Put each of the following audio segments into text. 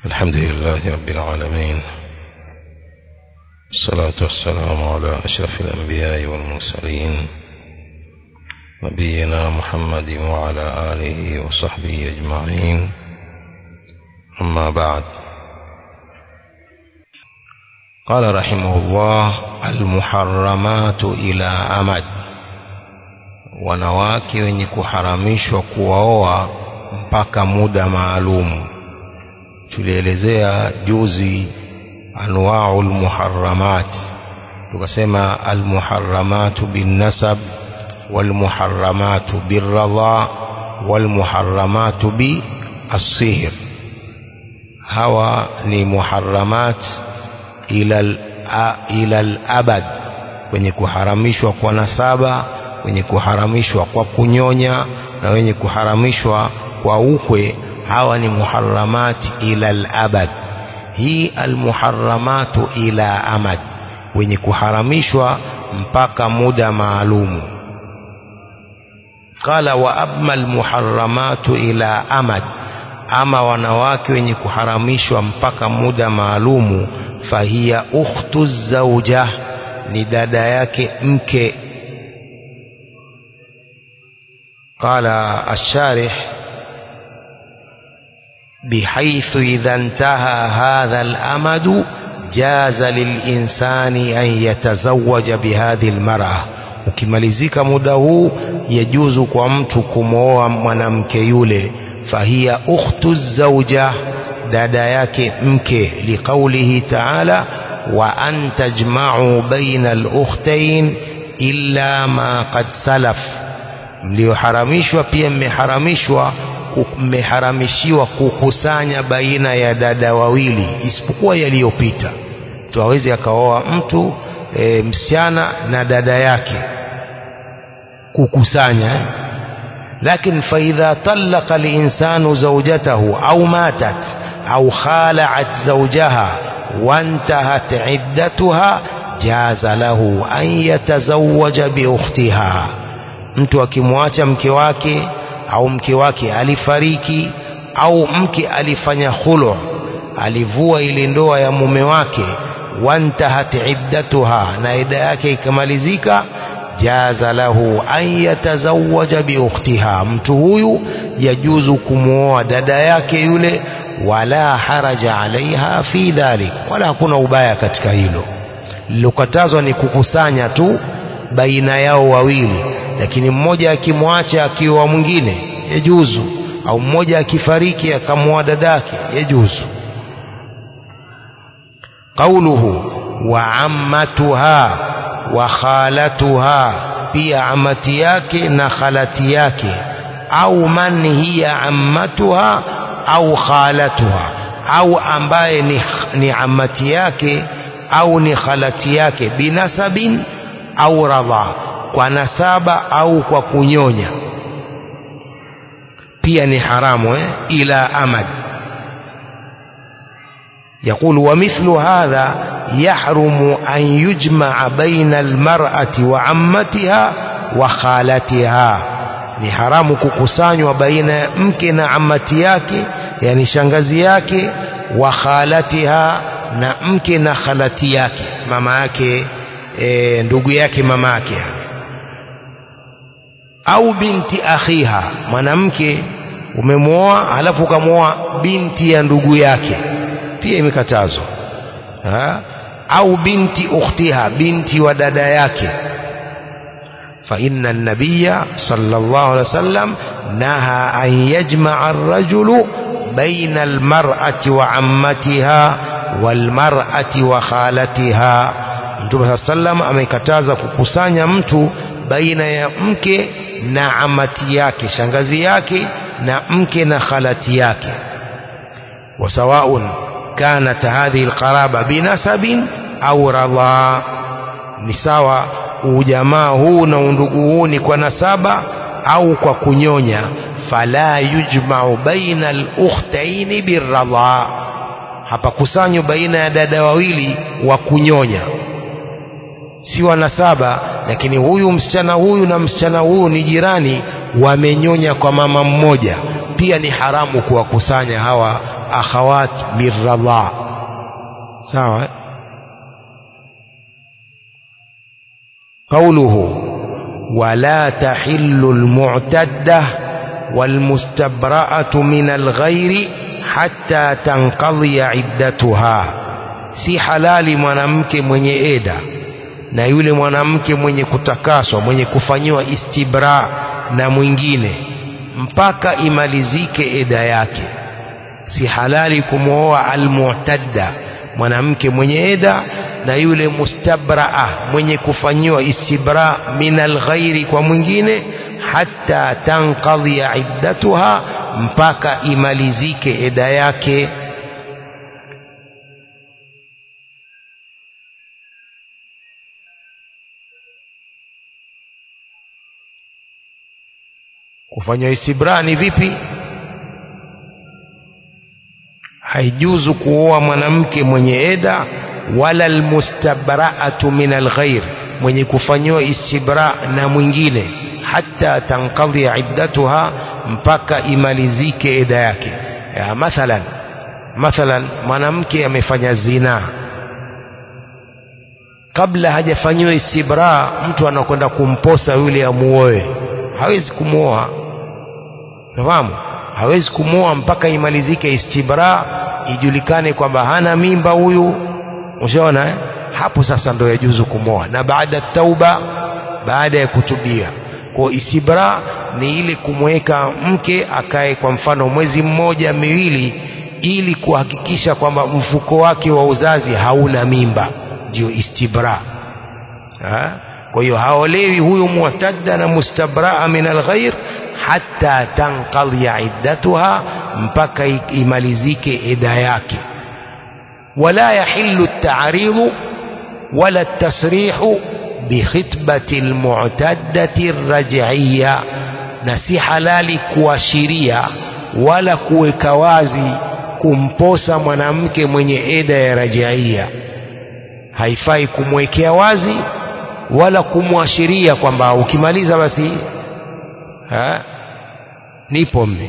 الحمد لله رب العالمين الصلاة والسلام على أشرف الأنبياء والمرسلين نبينا محمد وعلى آله وصحبه أجمعين أما بعد قال رحمه الله المحرمات إلى أمد wanawake wenye kuharamishwa kuwaoa mpaka muda maalumu tulielezea juzi anwau lmuharamat tukasema almuharamatu binnasab walmuharamatu birradha walmuharamatu biassihr hawa ni muharamat ila labad wenye kuharamishwa kwa nasaba wenye kuharamishwa kwa kunyonya na wenye kuharamishwa kwa ukwe hawa ni muharramati ila al-abad hii almuharramatu ila amad wenye kuharamishwa mpaka muda maalumu qala wa amma almuharramatu ila amad ama wanawake wenye kuharamishwa mpaka muda maalumu fahiya ukhtu zauja ni dada yake mke قال الشارح بحيث إذا انتهى هذا الأمد جاز للإنسان أن يتزوج بهذه المرأة ukimalizika muda huu yajuzu kwa mtu kumwoa mwanamke yule fahiya ukhtu zauja dada yake mke liqaulihi taala wa an tajma'u baina al-ukhtayn illa ma qad salaf mlioharamishwa pia mmeharamishwa mmeharamishiwa kukusanya baina ya dada wawili isipokuwa yaliyopita mtu awezi akaoa mtu e, msichana na dada yake kukusanya eh? lakini faidha talaqa linsanu zaujatahu au matat au khalaat zaujaha wantahat iddatuha jaza lahu an yatazawaja biukhtiha mtu akimwacha mke wake au mke wake alifariki au mke alifanya khulu alivua ile ndoa ya mume wake wantahat iddatuha na ida yake ikamalizika jaza lahu an yatazawaja biukhtiha mtu huyu yajuzu kumwoa dada yake yule wala haraja alaiha fi dhalik wala hakuna ubaya katika hilo lilokatazwa ni kukusanya tu baina yao wawili lakini mmoja akimwacha akiwa mwingine yajuzu au mmoja akifariki akamwoa dadake yajuzu qauluhu wa ammatuha wa khalatuha pia amati yake na khalati yake au man hiya ammatuha au khalatuha au ambaye ni, ni amati yake au ni khalati yake binasabin au radha kwa nasaba au kwa kunyonya pia ni haramu eh? ila amad يقول ومثل هذا يحرم أن يجمع بين المرأة وعمتها وخالتها ni haramu kukusanywa baina ya mke na amati yake yani shangazi yake wa khalatiha na mke na khalati yake mama yake e, ndugu yake mama yake au binti akhiha mwanamke umemwoa halafu ukamwoa binti ya ndugu yake pia imekatazwa au binti ukhtiha binti wa dada yake فإن النبي صلى الله عليه وسلم نهى أن يجمع الرجل بين المرأة وعمتها والمرأة وخالتها Mtume saa sallam amekataza kukusanya mtu baina ya mke na amati yake shangazi yake na mke na khalati yake wasawaun kanat hadhihi alqaraba binasabin au radha ni sawa ujamaa huu na undugu huu ni kwa nasaba au kwa kunyonya fala yujmau baina alukhtaini birradha hapakusanywa baina ya dada wawili wa kunyonya si wanasaba lakini huyu msichana huyu na msichana huyu ni jirani wamenyonya kwa mama mmoja pia ni haramu kuwakusanya hawa akhawat birradha sawa قوله ولا تحل المعتدة والمستبرأة من الغير حتى تنقضي عدتها si halali mwanamke mwenye eda na yule mwanamke mwenye kutakaswa mwenye kufanyiwa istibra na mwingine mpaka imalizike eda yake si halali kumwoa almu'tadda mwanamke mwenye eda na yule mustabraa mwenye kufanyiwa istibra min alghairi kwa mwingine hatta tanqadhiya iddatuha mpaka imalizike eda yake kufanywa istibra ni vipi haijuzu kuoa mwanamke mwenye eda wala almustabraatu min alghair mwenye kufanyiwa istibra na mwingine hata tankadhi iddatuha mpaka imalizike eda yake ya mathalan mathalan mwanamke amefanya zina kabla hajafanyiwa istibra mtu anakwenda kumposa yule amuoe hawezi kumwoa nafahamu hawezi kumwoa mpaka imalizike istibra ijulikane kwamba hana mimba huyu ushaona eh? hapo sasa ndo yajuzu kumwoa na baada tauba baada ya kutubia kwa istibra ni ile kumweka mke akae kwa mfano mwezi mmoja miwili ili kuhakikisha kwamba mfuko wake wa uzazi hauna mimba ndio istibra ha? kwa hiyo haolewi huyu mu'tadda na mustabraa min alghair hatta tanqadhiya iddatuha mpaka imalizike eda yake wala yahillu at-ta'ridu wala at-tasrihu bikhitbati al-mu'taddati ar-raj'iyya na si halali kuashiria wala kuweka wazi kumposa mwanamke mwenye eda ya rajaia haifai kumwekea wazi wala kumwashiria kwamba ukimaliza basi ha? nipo mme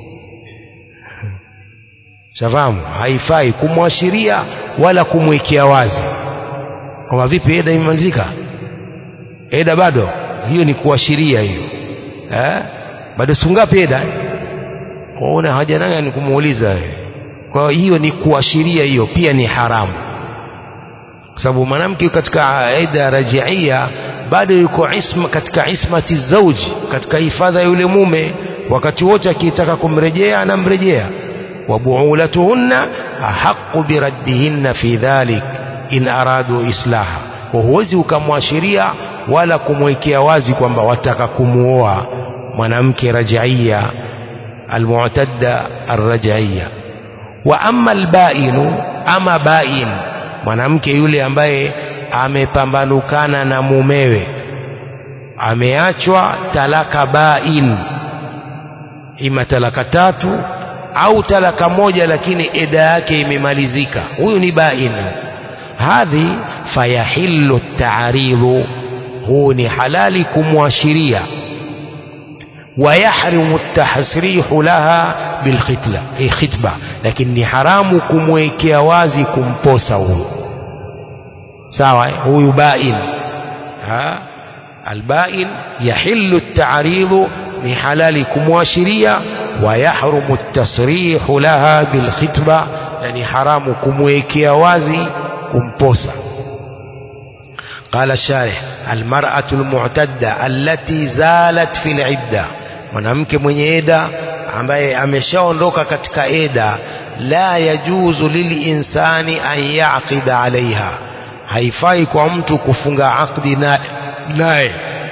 shafahamu haifai kumwashiria wala kumwekea wazi kwamba vipi eda imemalizika eda bado hiyo ni kuashiria hiyo ha? bado sungapi eda una haja naye ni kumuuliza kwa hiyo ni kuashiria hiyo pia ni haramu kwa sababu mwanamke katika eda rajiia bado yuko isma katika ismati zauji katika hifadha yule mume wakati wote akitaka kumrejea anamrejea wabuulatuhunna ahaqu biraddihinna fi dhalik in aradu islaha kwa huwezi ukamwashiria wala kumwekea wazi kwamba wataka kumuoa mwanamke rajaia almu'tadda arrajaia wa amma albainu ama bain mwanamke yule ambaye amepambanukana na mumewe ameachwa talaka bain ima talaka tatu au talaka moja lakini eda yake imemalizika huyu ni bain hadhi fayahillu taaridu huu ni halali kumwashiria ويحرم التحسريح لها بالختلة أي خطبة لكن ni haramu kumwekea wazi kumposa huyo sawa huyu bain ha albain yahillu at-ta'rid ni halali kumwashiria wa yahrumu at-tasrih laha bil khitba na ni haramu kumwekea wazi kumposa قال الشارح المرأة المعتدة التي زالت في العدة mwanamke mwenye eda ambaye ameshaondoka katika eda la yajuzu lilinsani an yaqida alaiha haifai kwa mtu kufunga aqdi naye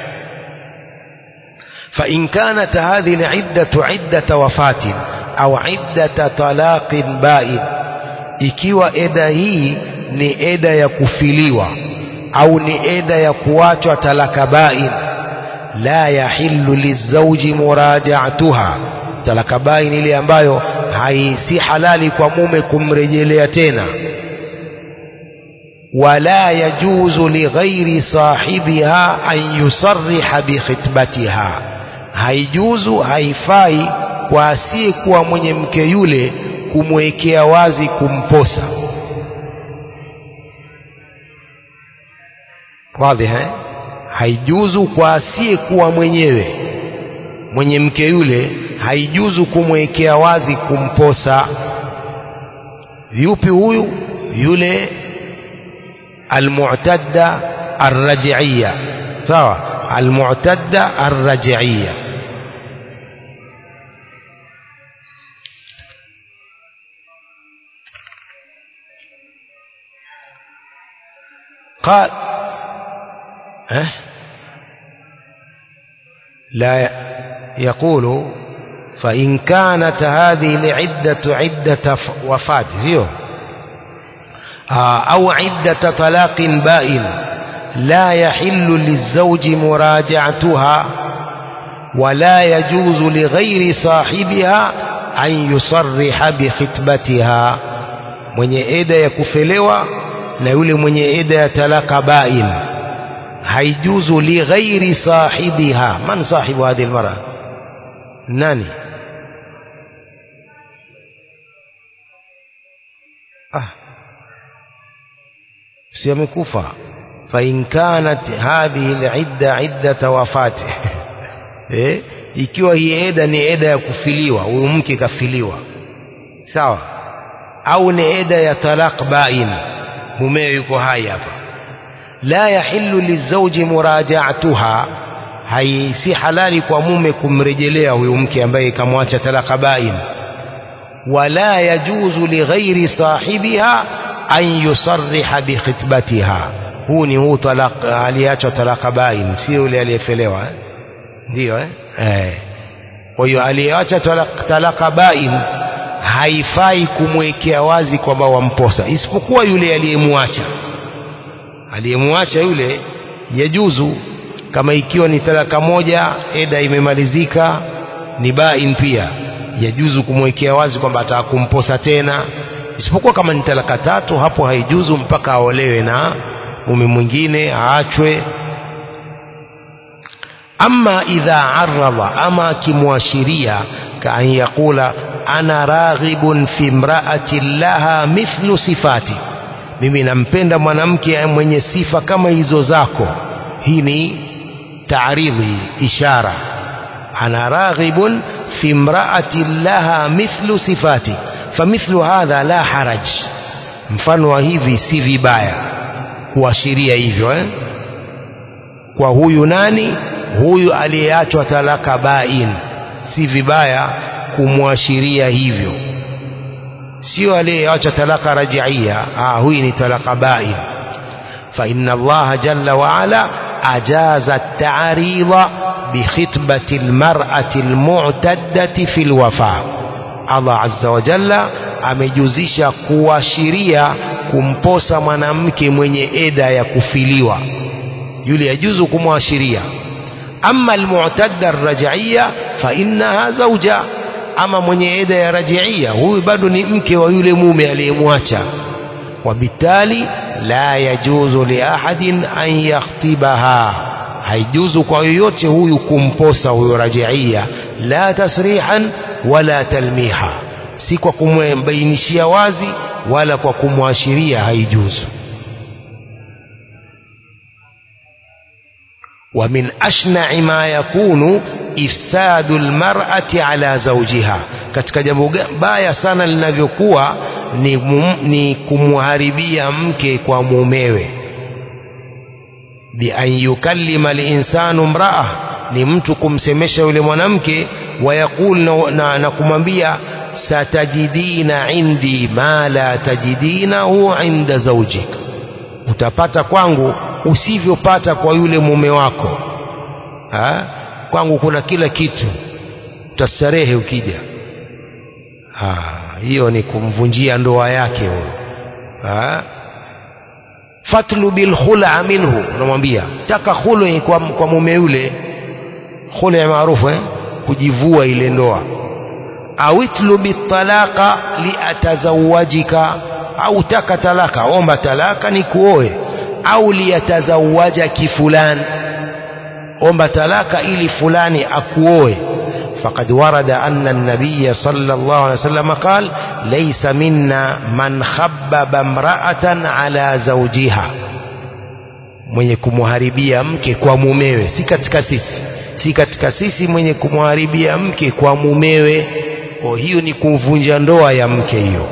فإن كانت هذه العدة عدة وفاة أو عدة طلاق بائن ikiwa eda hii ni eda ya kufiliwa au ni eda ya kuachwa talaka bain la yahillu lizauji murajaatuha talaka bain ile ambayo hai si halali kwa mume kumrejelea tena wala yajuzu lighairi sahibiha an yusarriha bikhitbatiha haijuzu haifai kwa asiyekuwa mwenye mke yule kumwekea wazi kumposa wadhi eh? haijuzu kwa asiyekuwa mwenyewe mwenye mke yule haijuzu kumwekea wazi kumposa yupi huyu yule almu'tadda arraj'iyya sawa almu'tadda arraj'iyya قال أه؟ لا يقول فإن كانت هذه لعدة عدة وفاة زيو أو عدة طلاق بائن لا يحل للزوج مراجعتها ولا يجوز لغير صاحبها أن يصرح بخطبتها mwenye eda ya kufelewa na yule mwenye eda ya talaka bain haijuzu lighairi sahibiha man sahibu hadhihi almar'a nani ah si amekufa فإن كانت هذه العدة عدة وفاته eh ikiwa hii eda ni eda ya kufiliwa huyu mke kafiliwa sawa au ni eda ya talaq bain mumeo yuko hai hapa la yahillu lizauji murajaatuha hai si halali kwa mume kumrejelea huyu mke ambaye kamwacha talaka bain wala yajuzu lighairi sahibiha an yusarriha bikhitbatiha huu ni huu talaq aliachwa talaka bain si yule aliyefelewa eh? ndio eh? eh. kwa hiyo aliyeacha talaka, talaka bain haifai kumwekea wazi kwamba wamposa isipokuwa yule aliyemwacha aliyemwacha yule yajuzu kama ikiwa ni talaka moja eda imemalizika ni bain pia yajuzu kumwekea wazi kwamba ataka kumposa tena isipokuwa kama ni talaka tatu hapo haijuzu mpaka aolewe na mume mwingine aachwe ama idha arradha ama akimwashiria kaan yaqula ana raghibun fi imra'atin laha mithlu sifati mimi nampenda mwanamke mwenye sifa kama hizo zako hii ni taaridhi ishara ana raghibun fi imra'atin laha mithlu sifati famithlu hadha la haraj mfano wa hivi si vibaya kuashiria hivyo eh? kwa huyu nani huyu aliyeachwa talaka bain si vibaya kumwashiria hivyo sio aliyeacha talaka rajiia ah huyu ni talaka bain fa inna Allah jalla wa ala ajaza at-ta'rida bi khitbati al-mar'ati al-mu'taddati fi al-wafa Allah azza wa jalla amejuzisha kuashiria kumposa mwanamke mwenye eda ya kufiliwa yule yajuzu kumwashiria ama almu'tadda arraj'iyya fa innaha zawja ama mwenye eda ya rajiia huyu bado ni mke wa yule mume aliyemwacha wabitali la yajuzu li ahadin an yakhtibaha haijuzu kwa yoyote huyu kumposa huyo rajiia la tasrihan wala talmiha si kwa kumbainishia wazi wala kwa kumwashiria haijuzu ومن أشنع ما يكون إفساد المرأة على زوجها katika jambo baya sana linavyokuwa ni, ni kumharibia mke kwa mumewe bi an yukallima linsanu mraa ni mtu kumsemesha yule mwanamke wayaqul na, na, na kumwambia satajidina indi ma la tajidinahu inda zaujika utapata kwangu usivyopata kwa yule mume wako ha? kwangu kuna kila kitu utastarehe ukija hiyo ni kumvunjia ndoa yake huyo fatlu bil khula minhu unamwambia taka khulu kwa, kwa mume yule khulu maarufu eh? kujivua ile ndoa au itlu bitalaqa liatazawajika au taka talaka omba talaka ni kuoe au liyatazawaja kifulan omba talaka ili fulani akuoe فقد ورد أن النبي صلى الله عليه وسلم قال ليس منا من خبب امرأة على زوجها mwenye kumharibia mke kwa mumewe si katika sisi si katika sisi mwenye kumharibia mke kwa mumewe o hiyo ni kuvunja ndoa ya mke hiyo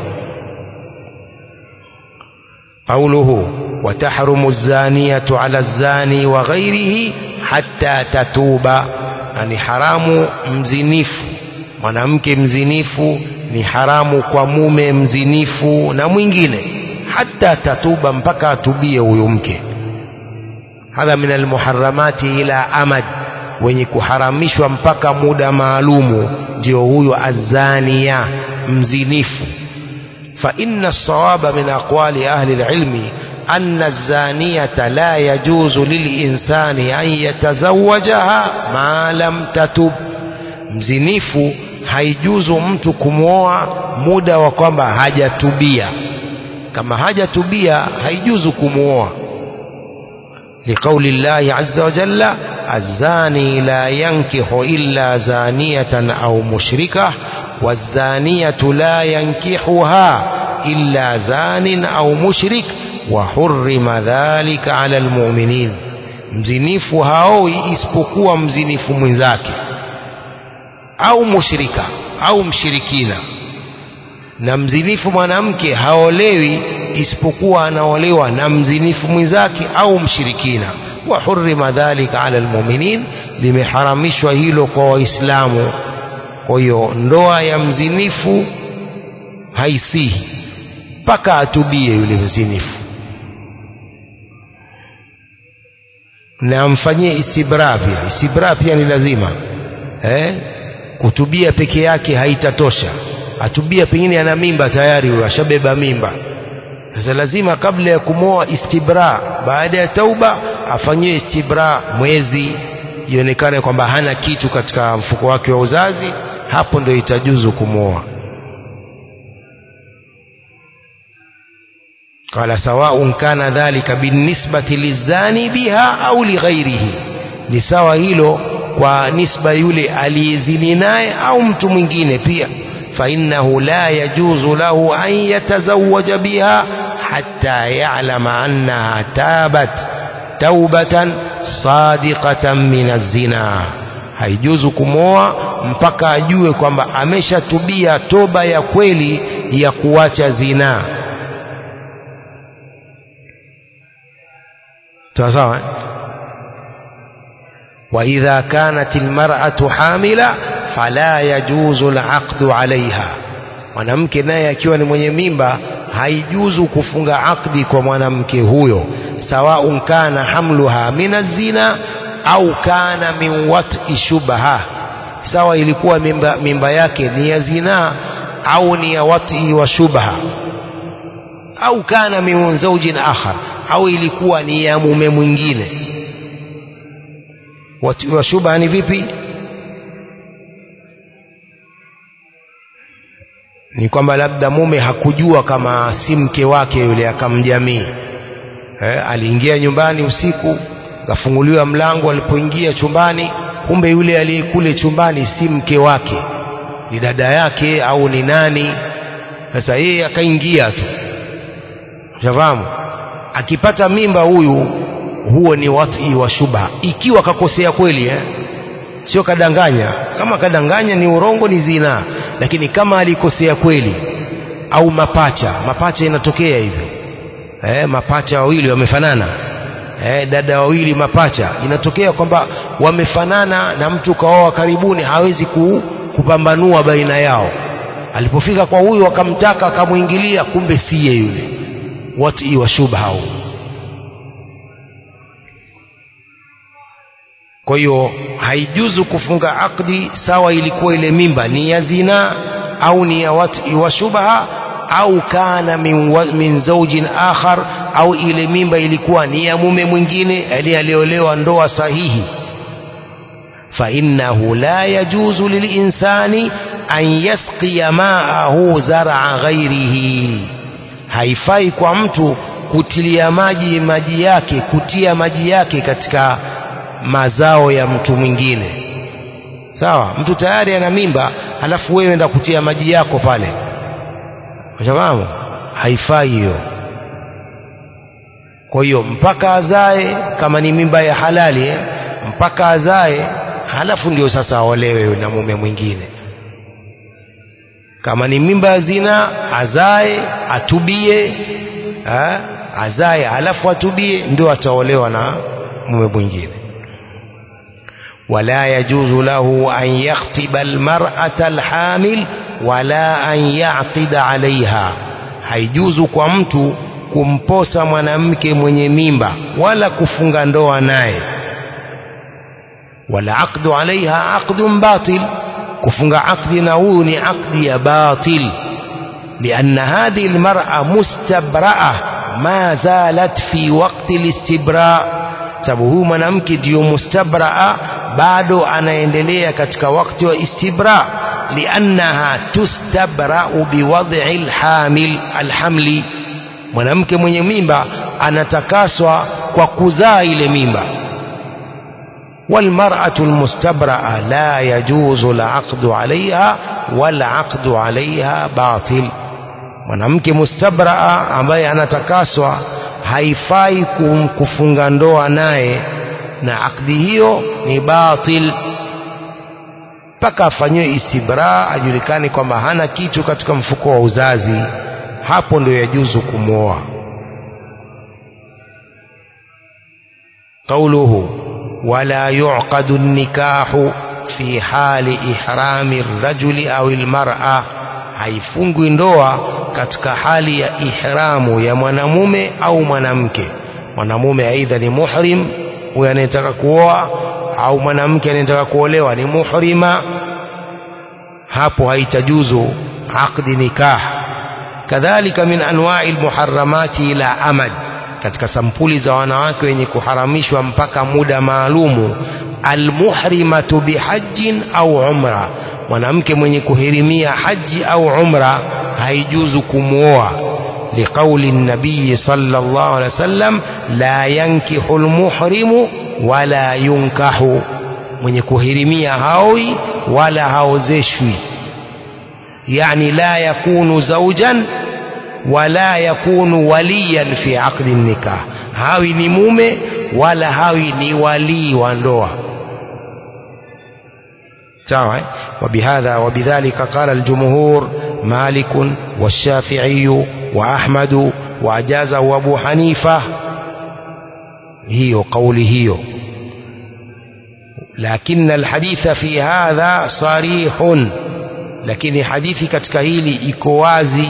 قوله وتحرم الزانية على الزاني وغيره حتى تتوب ni haramu mzinifu mwanamke mzinifu ni haramu kwa mume mzinifu na mwingine hata tatuba mpaka atubie huyo mke hadha min almuharramati ila amad wenye kuharamishwa mpaka muda maalumu ndio huyo azania mzinifu فإن الصواب من أقوال أهل العلم أن الزانية لا يجوز للإنسان أن يتزوجها ما لم تتب mzinifu haijuzu mtu kumwoa muda wa kwamba hajatubia kama hajatubia haijuzu kumwoa liqauli llahi azza wa jalla الزاني لا ينكح إلا زانية أو مشركة والزانية لا ينكحها إلا زان أو مشرك وحرم ذلك على المؤمنين mzinifu haoi isipokuwa mzinifu mwenzake au mushrika au mshirikina na mzinifu mwanamke haolewi isipokuwa anaolewa na mzinifu mwenzake au mshirikina wa hurima dhalika ala almu'minin limeharamishwa hilo kwa waislamu kwa hiyo ndoa ya mzinifu haisihi mpaka atubie yule mzinifu na amfanyie istibra pia istibra pia ni lazima eh? kutubia peke yake haitatosha atubia pengine ana mimba tayari huyo ashabeba mimba sasa lazima kabla ya kumoa istibra baada ya tauba afanyie istibra mwezi ionekane kwamba hana kitu katika mfuko wake wa uzazi hapo ndio itajuzu kumoa قال سواء كان ذلك بالنسبة للزاني بها أو لغيره ni sawa hilo kwa nisba yule aliyezini naye au mtu mwingine pia فإنه لا يجوز له أن يتزوج بها حتى يعلم أنها تابت توبة صادقة من الزنا haijuzu kumoa mpaka ajue kwamba ameshatubia toba ya kweli ya kuacha zinaa sawa وإذا كانت المرأة حاملة فلا يجوز العقد عليها mwanamke naye akiwa ni mwenye mimba haijuzu kufunga akdi kwa mwanamke huyo sawaun kana hamluha min azina au kana min wat'i shubha sawa ilikuwa mimba, mimba yake ni ya zinaa au ni ya wat'i wa shubha au kana min zawjin akhar au ilikuwa ni ya mume mwingine wat'i wa shubha ni vipi ni kwamba labda mume hakujua kama si mke wake yule akamjamii eh, aliingia nyumbani usiku kafunguliwa mlango alipoingia chumbani kumbe yule aliyekule chumbani si mke wake ni dada yake au ni nani sasa yeye akaingia tu shafahamu akipata mimba huyu huo ni wati wa shubha ikiwa kakosea kweli eh? sio kadanganya kama kadanganya ni urongo ni zinaa lakini kama alikosea kweli au mapacha mapacha inatokea hivyo eh, mapacha wawili wamefanana eh, dada wawili mapacha inatokea kwamba wamefanana na mtu kaoa karibuni hawezi ku, kupambanua baina yao alipofika kwa huyu akamtaka akamwingilia kumbe siye yule wati wa shubha huu kwa hiyo haijuzu kufunga akdi sawa ilikuwa ile mimba ni ya zina au ni ya wati wa shubha au kana min, wa, min zaujin akhar au ile mimba ilikuwa ni ya mume mwingine yani aliolewa ndoa sahihi فإنه لا يجوز للإنسان أن يسقي ماءه زرع غيره haifai kwa mtu kutilia maji maji yake kutia maji yake katika mazao ya mtu mwingine sawa mtu tayari ana mimba halafu wewe enda kutia maji yako pale ushafahamu haifai hiyo kwa hiyo mpaka azae kama ni mimba ya halali eh, mpaka azae halafu ndio sasa aolewe na mume mwingine kama ni mimba ya zina azae atubie ha? azae halafu atubie ndio ataolewa na mume mwingine ولا يجوز له أن يخطب المرأة الحامل ولا أن يعقد عليها haijuzu kwa mtu kumposa mwanamke mwenye mimba wala kufunga ndoa naye wala aqdu alaiha aqdun batil kufunga aqdi na huyu ni aqdi ya batil لأن هذه المرأة مستبرأة ما زالت في وقت الاستبراء sababu huyu mwanamke ndiyo mustabraa bado anaendelea katika wakati wa istibra liannaha tustabrau biwadhi alhamil alhamli mwanamke mwenye mimba anatakaswa kwa kuzaa ile mimba والمرأة المستبرأة لا يجوز العقد عليها والعقد عليها باطل mwanamke mustabraa ambaye anatakaswa haifai kum- kufunga ndoa naye na akdi hiyo ni batil mpaka afanyiwe istibra ajulikane kwamba hana kitu katika mfuko wa uzazi hapo ndio yajuzu kumwoa قوله ولا يعقد النكاح في حال إحرام الرجل أو المرأة haifungwi ndoa katika hali ya ihramu ya mwanamume au mwanamke mwanamume aidha ni muhrim huyo anayetaka kuoa au mwanamke anayetaka kuolewa ni muhrima hapo haitajuzu aqdi nikah kadhalika min anwa'i almuharramati ila amad katika sampuli za wanawake wenye kuharamishwa mpaka muda maalumu almuhrimatu bihajjin au umra mwanamke mwenye kuhirimia haji au umra haijuzu kumwoa liqauli nabii sallallahu alaihi wasallam la yankihu almuhrimu wala yunkahu mwenye kuhirimia haoi wala haozeshwi yani la yakunu zaujan wala yakunu waliyan fi aqdi nikah hawi ni mume wala hawi ni walii wa ndoa sawa eh? وبهذا وبذلك قال الجمهور مالك والشافعي وأحمد وأجازه أبو حنيفة هي قولي هي لكن الحديث في هذا صريح lakini hadithi katika hili iko wazi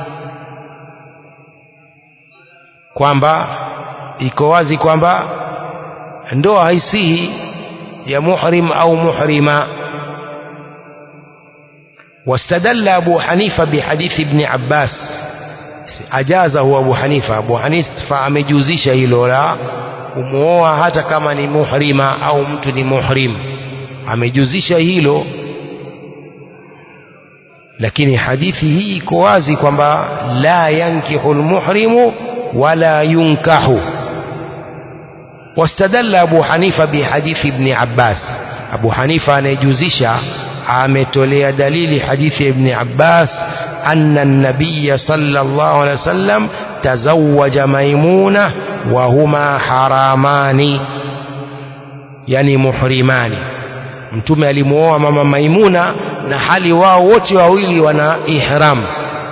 kwamba iko wazi kwamba ndoa haisihi ya muhrim au muhrima واستدل أبو حنيفة بحديث ابن عباس أجازه أبو حنيفة أبو حنيفة أمجوزيش هيلولا umuoa hata kama ni muhrima au mtu ni muhrim amejuzisha hilo lakini hadithi hii iko wazi kwamba la yankihu lmuhrimu wala yunkahu wastadalla abu hanifa bihadithi ibni abbas abu hanifa anayejuzisha ametolea dalili hadithi ya ibn Abbas anna an-nabiy sallallahu alaihi wasallam tazawwaja maimuna wa huma haramani yani muhrimani mtume alimuoa mama maimuna na hali wao wote wawili wana ihram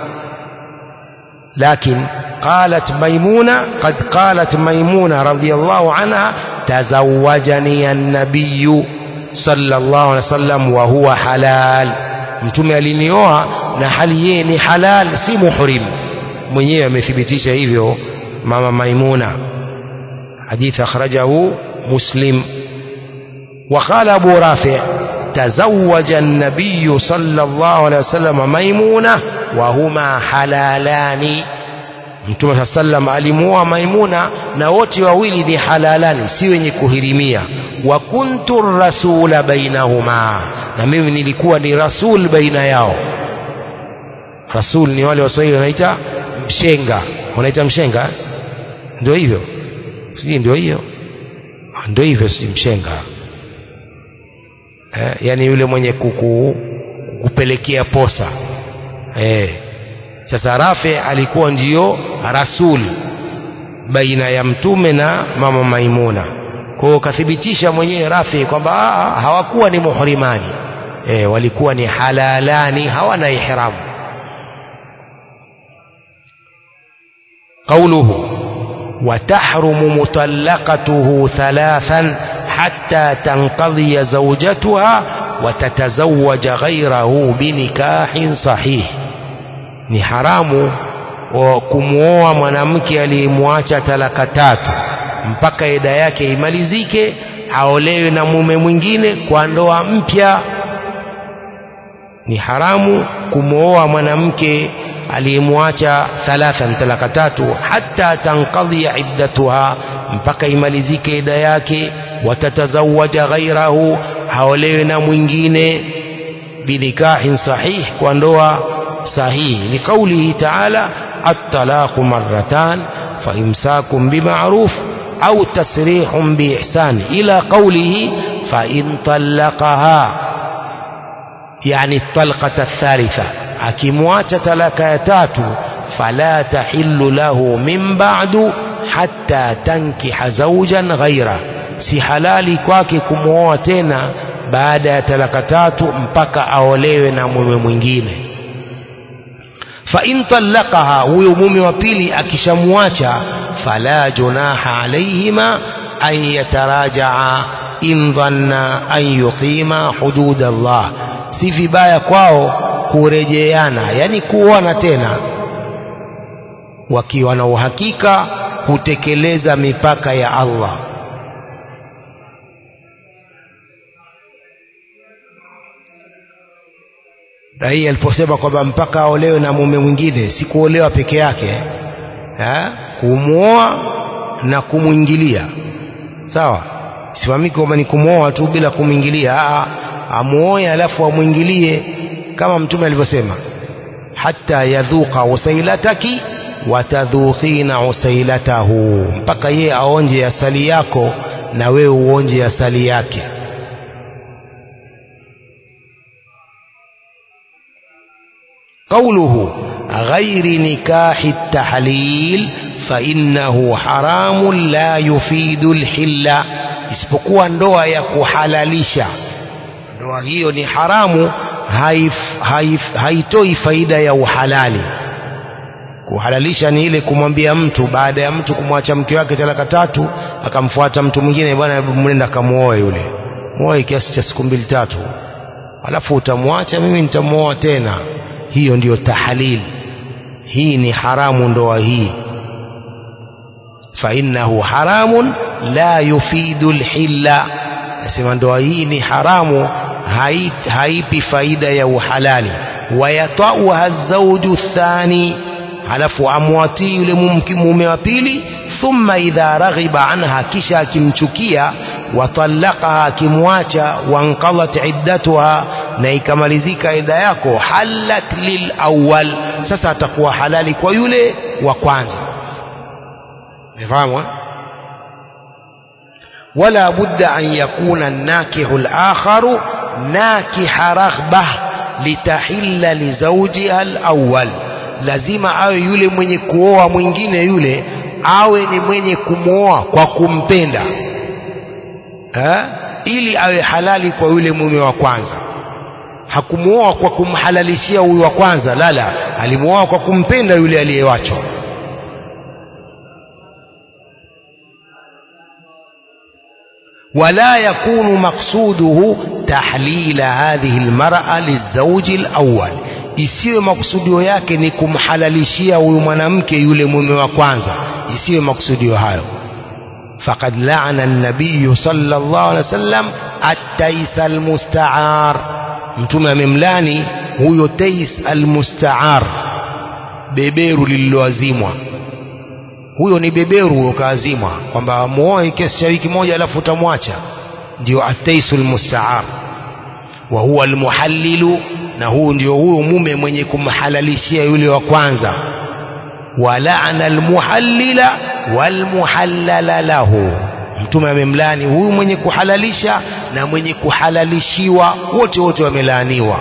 لكن قالت ميمونة قد قالت ميمونة رضي الله عنها تزوجني النبي sallallahu alaihi wasallam wa huwa halal mtume alinioa na hali yeye ni halal si muhrim mwenyewe amethibitisha hivyo mama maimuna hadith akhrajahu muslim وقال أبو رافع تزوج النبي صلى الله عليه وسلم ميمونة وهما حلالان Mtume saa sallam alimuoa Maimuna na wote wawili ni halalani, si wenye kuhirimia. Wa kuntu rasula bainahuma, na mimi nilikuwa ni rasul baina yao. Rasul ni wale Waswahili wanaita mshenga, wanaita mshenga, ndio hivyo, sijui ndio hiyo, ndio hivyo, si mshenga. eh, yani yule mwenye kuku, kupelekea posa eh. Sasa Rafi alikuwa ndiyo rasul baina ya mtume na mama Maimuna. Kwa hiyo kathibitisha mwenyewe Rafi kwamba hawakuwa ni muhrimani e, walikuwa ni halalani, hawana ihramu. قوله وتحرم مطلقته ثلاثا حتى تنقضي زوجتها وتتزوج غيره بنكاح صحيح ni haramu kumwoa mwanamke aliyemwacha talaka tatu mpaka eda yake imalizike aolewe na mume mwingine kwa ndoa mpya ni haramu kumwoa mwanamke aliyemwacha thalathan talaka tatu hata tankadhia iddatuha mpaka imalizike ida yake watatazawaja ghairahu aolewe na mwingine binikahin sahih kwa ndoa sahihi liqaulihi taala attalaqu marratan faimsakum bima'ruf au tasrihun biihsan ila qaulihi fain talaqaha yani talqata thalitha akimwacha talaka ya tatu fala tahillu lahu min ba'du hatta tankiha zawjan ghaira si halali kwake kumwoa tena baada ya talaka tatu mpaka aolewe na mume mwingine fa in talaqaha huyo mume wa pili akishamwacha fala junaha alaihima an yatarajaa in dhanna an yuqima hudud Allah si vibaya kwao kurejeana yani kuoana tena wakiwa na uhakika kutekeleza mipaka ya Allah na hii aliposema kwamba mpaka aolewe na mume mwingine si kuolewa peke yake ha? kumwoa na kumwingilia sawa sifahamiki kwamba ni kumwoa tu bila kumwingilia amuoe alafu amwingilie kama mtume alivyosema hata yadhuqa usailataki watadhuqina usailatahu mpaka yeye aonje asali yako na wewe uonje asali yake قوله غير نكاح التحليل فإنه حرام لا يفيد الحل isipokuwa ndoa ya kuhalalisha ndoa hiyo ni haramu haif, haif, haitoi faida ya uhalali kuhalalisha ni ile kumwambia mtu baada ya mtu kumwacha mke wake talaka tatu akamfuata mtu mwingine bwana mnenda kamuoe yule muoe kiasi cha siku mbili tatu alafu utamwacha mimi nitamuoa tena hiyo ndiyo tahalil hii ni haramu ndoa hii fainnahu haramun la yufidu lhilla nasema ndoa hii ni haramu haipi hai faida ya uhalali wayatauha zauju thani halafu amwatii yule mume wa pili thumma idha raghiba anha kisha akimchukia watalaqaha akimwacha wankadhat iddatuha na ikamalizika ida yako halat lilawal sasa atakuwa halali kwa yule wa kwanza nifahamu ولا بد أن يكون الناكح الآخر ناكح رغبة لتحل لزوجها الأول lazima awe yule mwenye kuoa mwingine yule awe ni mwenye kumwoa kwa kumpenda ha? ili awe halali kwa yule mume wa kwanza hakumwoa kwa kumhalalishia huyu wa kwanza lala alimwoa kwa kumpenda yule aliyewachwa ولا يكون مقصوده تحليل هذه المرأة للزوج الأول isiwe makusudio yake ni kumhalalishia huyu mwanamke yule mume wa kwanza isiwe makusudio hayo faqad laana an-nabiy sallallahu alaihi wasallam at-tais al-musta'ar mtume amemlani huyo tais al-musta'ar beberu lililoazimwa huyo ni beberu huyo kaazimwa kwamba muoe kiasi cha wiki moja alafu utamwacha ndio at-tais al-musta'ar wa huwa al-muhallilu na huu ndio huyo mume mwenye kumhalalishia yule wa kwanza walaana almuhallila walmuhallala lahu mtume amemlaani huyu mwenye kuhalalisha na mwenye kuhalalishiwa wote wote wamelaaniwa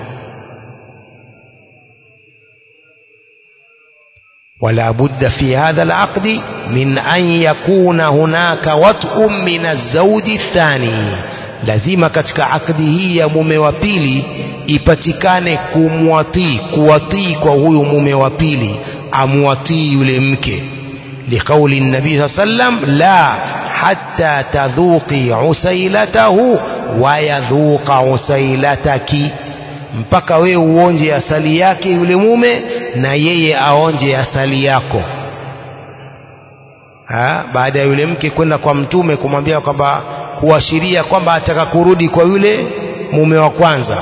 ولا بد في هذا العقد من أن يكون هناك وطء من الزوج الثاني lazima katika akdi hii ya mume wa pili ipatikane kumwatii kuwatii kwa huyu mume wa pili amwatii yule mke liqauli nabii saa sallam la hatta tadhuqi usailatahu wa yadhuqa usailataki mpaka wewe uonje asali yake yule mume na yeye aonje asali yako ha? baada ya yule mke kwenda kwa mtume kumwambia kwamba kuashiria kwamba ataka kurudi kwa yule mume wa kwanza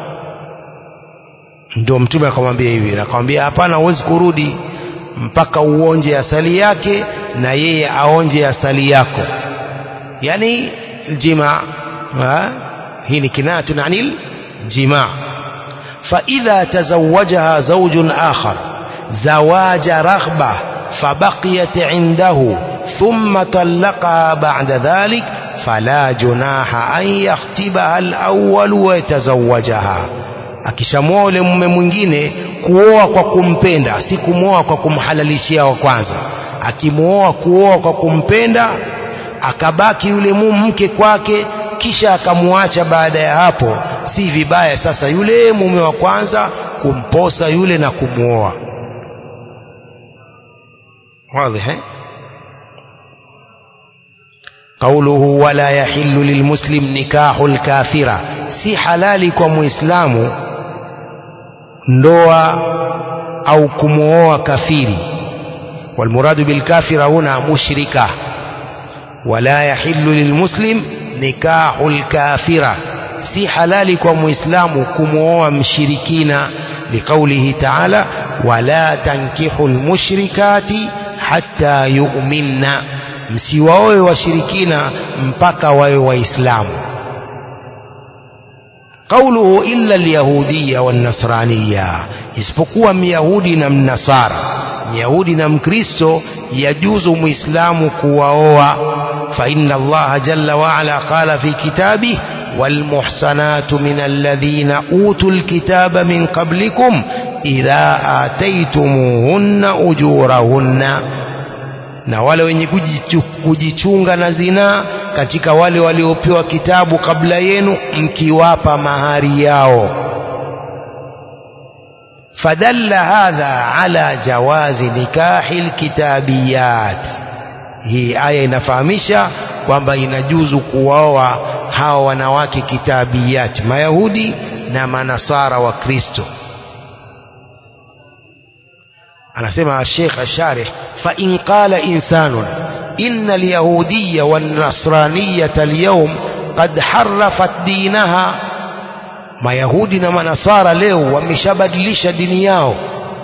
ndio mtume akamwambia hivi akamwambia hapana huwezi kurudi mpaka uonje asali yake na yeye aonje asali yako yani jima hii ni kinayatun anil jimaa فإذا تزوجها زوج آخر زواج رغبة فبقيت عنده ثم طلقها بعد ذلك فلا جناح أن يختبها الأول ويتزوجها akishamwoa yule mume mwingine kuoa kwa kumpenda si kumwoa kwa kumhalalishia wa kwanza akimwoa kuoa kwa kumpenda akabaki yule mke kwake kisha akamwacha baada ya hapo si vibaya sasa yule mume wa kwanza kumposa yule na kumwoa واضح قوله ولا يحل للمسلم نكاح الكافرة si halali kwa muislamu ndoa au kumwoa kafiri والمراد بالكافرة هنا مشركة ولا يحل للمسلم نكاح الكافرة si halali kwa muislamu kumwoa mshirikina liqaulihi taala wala tankihu lmushrikati hatta yuminna msiwaoe washirikina mpaka wawe waislamu qauluhu illa lyahudiya wannasraniya isipokuwa myahudi na mnasara myahudi na mkristo yajuzu muislamu kuwaoa faina allaha jalla waala qala fi kitabih والمحصنات من الذين أوتوا الكتاب من قبلكم إذا آتيتموهن أجورهن na wale wenye kujichunga na zinaa katika wale waliopewa kitabu kabla yenu mkiwapa mahari yao fadalla hadha ala jawazi nikahi lkitabiyat hii aya inafahamisha kwamba inajuzu kuwaoa hawa wanawake kitabiyat mayahudi na manasara wa kristo anasema Sheikh Asharih fa in qala insanun inna al-yahudiyya wan-nasraniyyata al-yawm qad harrafat dinaha mayahudi na manasara leo wameshabadilisha dini yao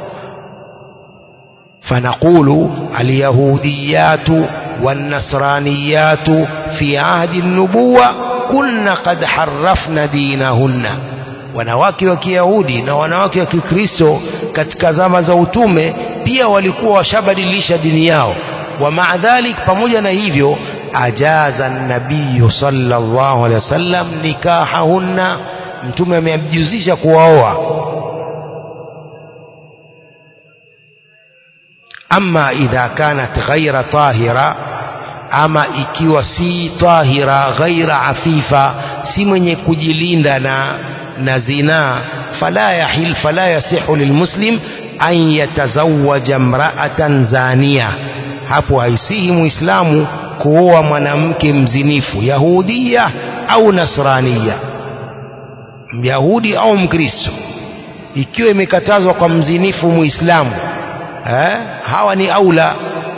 فنقول اليهوديات والنصرانيات في عهد النبوة كن قد حرفن دينهن wanawake wa kiyahudi na wanawake wa kikristo katika zama za utume pia walikuwa washabadilisha dini yao wa maa dhalik pamoja na hivyo ajaza nabiyu sallallahu alaihi wasallam nikahahunna mtume amejuzisha kuwaoa ama idha kanat ghaira tahira ama ikiwa si tahira ghaira afifa si mwenye kujilinda na na zinaa fala yahil fala yasihu lilmuslim an yatazawaja mraatan zania hapo haisihi muislamu kuoa mwanamke mzinifu yahudia au nasrania myahudi au mkristo ikiwa imekatazwa kwa mzinifu muislamu eh, hawa ni aula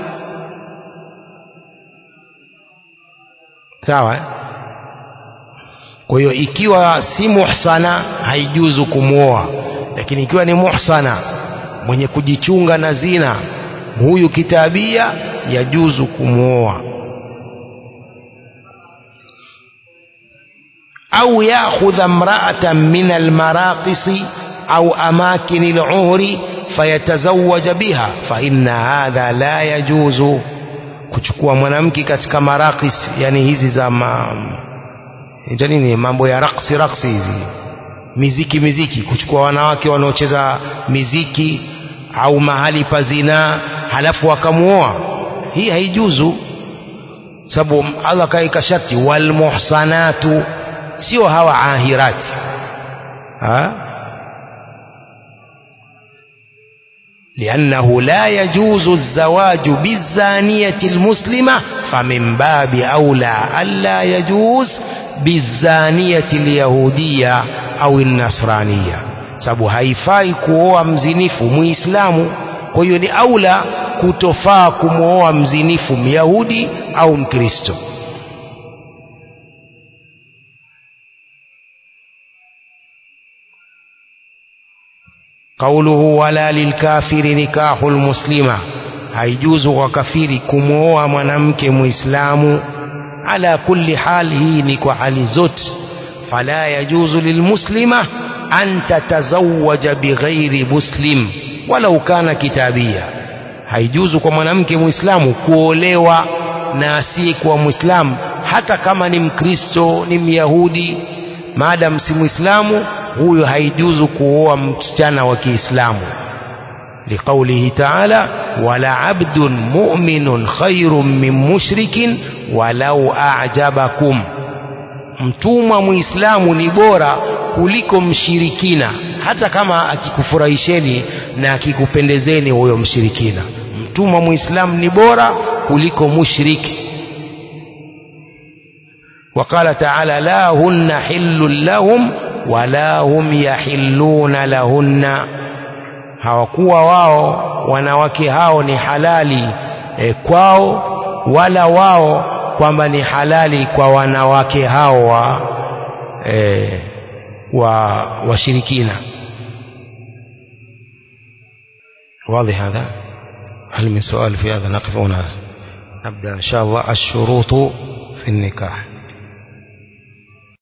sawa eh? kwa hiyo ikiwa si muhsana haijuzu kumwoa lakini ikiwa ni muhsana mwenye kujichunga na zina huyu kitabia yajuzu kumwoa au yakhudha mraatan min almaraqisi au amakini aluhri fayatazawaja biha fa inna hadha la yajuzu kuchukua mwanamke katika marakis yani hizi za ma, ita nini mambo ya raksi raksi hizi miziki miziki kuchukua wanawake wanaocheza miziki au mahali pa zinaa halafu wakamuoa hii haijuzu sababu Allah kaika sharti walmuhsanatu sio hawa ahirati ha? لأنه لا يجوز الزواج بالزانية المسلمة فمن باب أولى ألا يجوز بالزانية اليهودية أو النصرانية sababu haifai kuoa mzinifu muislamu kwa hiyo ni aula kutofaa kumwoa mzinifu myahudi au mkristo قوله ولا للكافر نكاح المسلمة haijuzu kwa kafiri kumwoa mwanamke muislamu ala kulli hal hii ni kwa hali zote fala yajuzu lilmuslima an tatazawaja bighairi muslim walau kana kitabia haijuzu kwa mwanamke muislamu kuolewa na asiyekuwa muislamu hata kama ni mkristo ni myahudi maadam si muislamu huyo haijuzu kuoa msichana wa kiislamu لقوله تعالى ولعبد مؤمن خير من مشرك ولو أعجبكم mtumwa muislamu ni bora kuliko mshirikina hata kama akikufurahisheni na akikupendezeni huyo mshirikina mtumwa muislamu ni bora kuliko mushriki وقال تعالى لا هن حل لهم ولا هم يحلون لهن hawakuwa wao wanawake hao ni halali e, kwao wala wao kwamba ni halali kwa wanawake hao wa e, wa washirikina واضح هذا هل من سؤال في هذا نقف هنا نبدأ إن شاء الله الشروط في النكاح